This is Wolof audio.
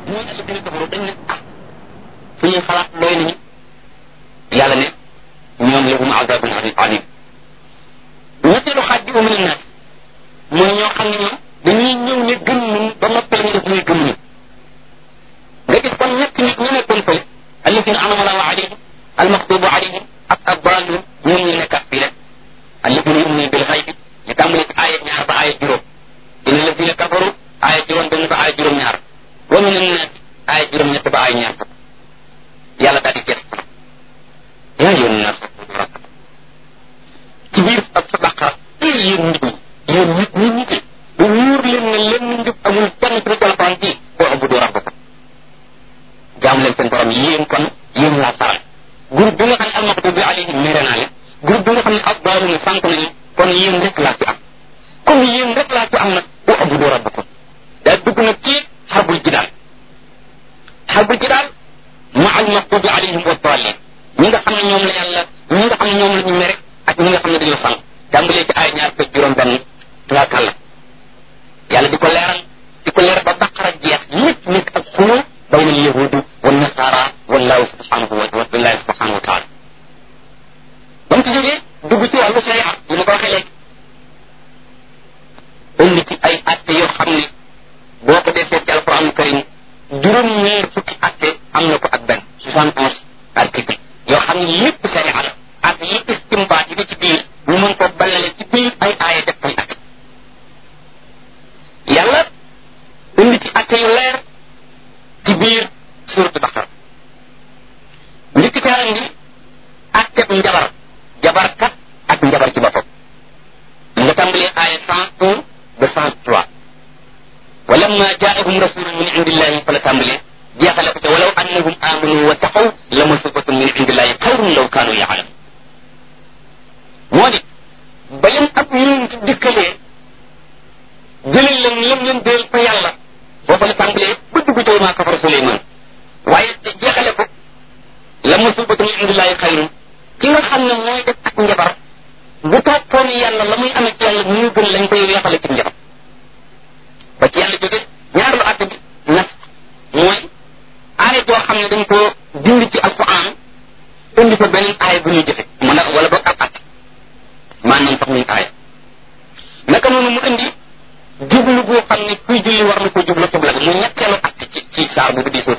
mooy alladina kafaru dañ ne ah suñuy xalaat doy nañu yàlla ne ñoom lahum azabun alim ñetteelu xaaj bi umina naas mooy ñoo xam ne ñoom dañuy ñëw ne gëm nañu ba noppal ñu def muy gëm ñu nga gis kon ñett nit ñu nekkoon fële alladina anama allahu alayhim almaxtubu alayhim ak addalun ñoom ñu nekkat fii rek alladina yuminuna bil xaybi ñu tàmbali ci aaya ñaar ba aaya juróom inna alladina kafaru aaya juróom benn ba aaya juróom ñaar wa min annaas aaya juróom ñett ba aaya ñaar fukk yàlla daal di gës yaa yoon naas ci biir ak sa baqara ay yéen nit ñi yéen nit ñi nit ñi bu wóor leen ne lenn njub amul kenn ci alquran ji boo abudu rabbakum jaam leen seen borom yéen kon yéen laa faral groupe bi nga xam ne almaxdubi alayhim mere naa leen groupe bi nga xam ne addaaluna sànq nañu kon yéen rek laa fi am comme yéen rek laa fi am nag boo abudu rabbakum daa dugg nag ci xarbul jidaal xarbul jidaal ma almaxdubi alayhim wa daalin ñi nga xam ne ñoom la yàlla ñi nga xam ne ñoom la ñu mere ak ñi nga xam ne dañoo sànq tàmbalee ci ay ñaar fekk juróom benn nga kàlla yàlla di ko leeral di ko leeral ba baqara jeex lépp nekk ak xuloo bayna al yahudu wa nasara wallahu subhanahu wa billahi subhanahu wa taala ba mu ci jógee dugg ci wàllu sharia yi ma ko waxee léegi indi ci ay atte yoo xam ne boo ko defee ci alquran karim juróom ñeer fukki atte am na ko ak benn soixante onze article yoo xam ne lépp sharia la ak yi istimbaat yi ci biir ñu mën ko balale ci biir ay aaya def koy atte yàlla indi ci atte yu leer ci biir suuratu Baqara njëkk ca indi atteb njabar jabarkat ak njabar ci boppam nga tàmbalee aaya cent un ba cent trois wa lamma jaahum rasulun min indillahi fa la tàmbalee jeexale ko ca walaw annahum amanu wa taqaw la masubatun min indillahi xayrun law kaanu yaalamun moo di ba leen ab yonent dikkalee jëlal leen lam leen déel fa yàlla booba la tàmbalee ba dugg ci maa kafara Suleymaan waaye jeexale ko la musibatu min indillahi xayrun ki nga xam ne mooy def ak njabar bu toppoon yàlla la muy amee ci yàlla mu gën lañ koy weexale ci njabar ba ci yàlla jóge ñaareelu àtte bi nas mooy aaya joo xam ne dañ ko dindi ci alquran indi fa beneen aaya bu ñuy jëfe mu ne wala boog ab àtte maanaam sax muy aaya naka noonu mu indi jublu boo xam ne kuy julli war na ko jublu xibla mu ñetteelu àtte ci ci saar bu di